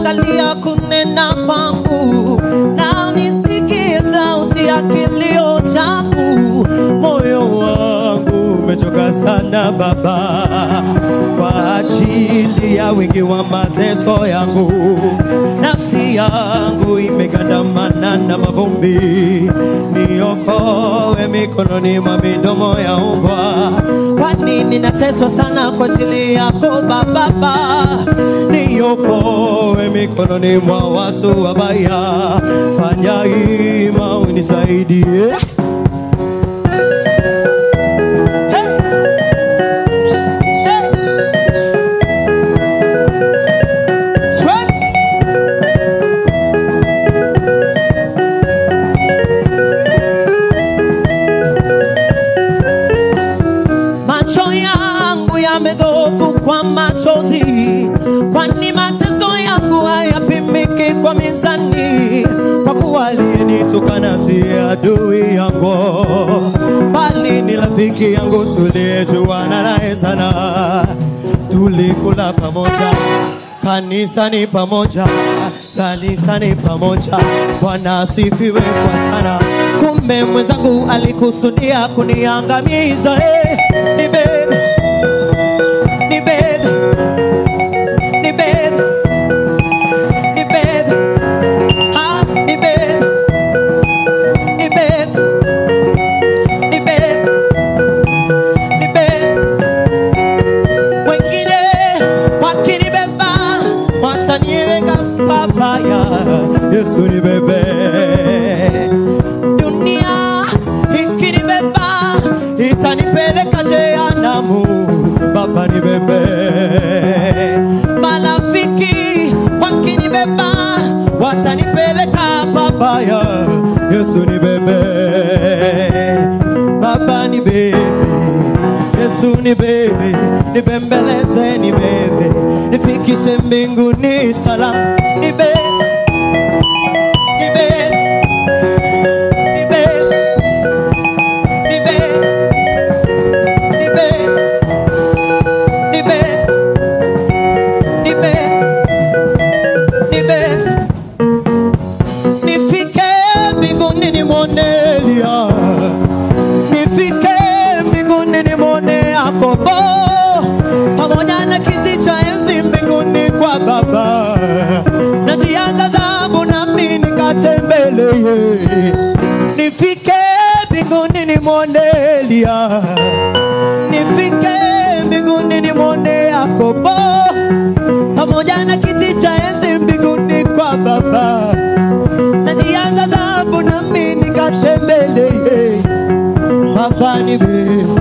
angalia kunena kwangu na nisikie sauti ya kilio changu moyo wangu umechoka sana baba kwa ajili ya wingi wa mateso yangu nafsi yangu imegandamana na mavumbi niokoe mikononi mwa midomo ya umbwa kwani ninateswa sana kwa ajili yako bababa niokoe mikononi mwa watu wabaya fanya ima unisaidie Sweat. macho yangu yamedhofu kwa machozi, kwani mateso yangu hayapimiki kwa mizani. Kwa kuwa aliyenitukana si adui yangu, bali ni rafiki yangu tuliyejuana naye sana, tulikula pamoja kanisani pamoja, kanisani pamoja. Bwana asifiwe kwa sana. Kumbe mwenzangu alikusudia kuniangamiza. Hey, ni bebe, ni bebe, ni bebe, ni bebe, ah, ni bebe, ni bebe, ni bebe, ni bebe wengine wakinibeba wataniweka pabaya. Yesu ni bebe, dunia ikinibeba itanipeleka jehanamu. Baba ni bebe, marafiki wakinibeba watanipeleka pabaya. Yesu ni bebe, Baba ni bebe Yesu ni bebe, nibembeleze ni bebe, nifikishe mbinguni salama. Ni bebe, ni bebe, ni bebe, ni bebe, ni bebe, ni bebe, ni bebe, ni bebe. Nifike mbinguni nimwone Elia nifike mbinguni nimwone Yakobo pamoja na kiti cha enzi mbinguni kwa Baba, na njia za dhahabu nami nikatembelee. Nifike mbinguni nimwone Elia, nifike mbinguni nimwone Yakobo pamoja na kiti cha enzi mbinguni kwa Baba, na njia za dhahabu nami nikatembelee. Baba ni bebe,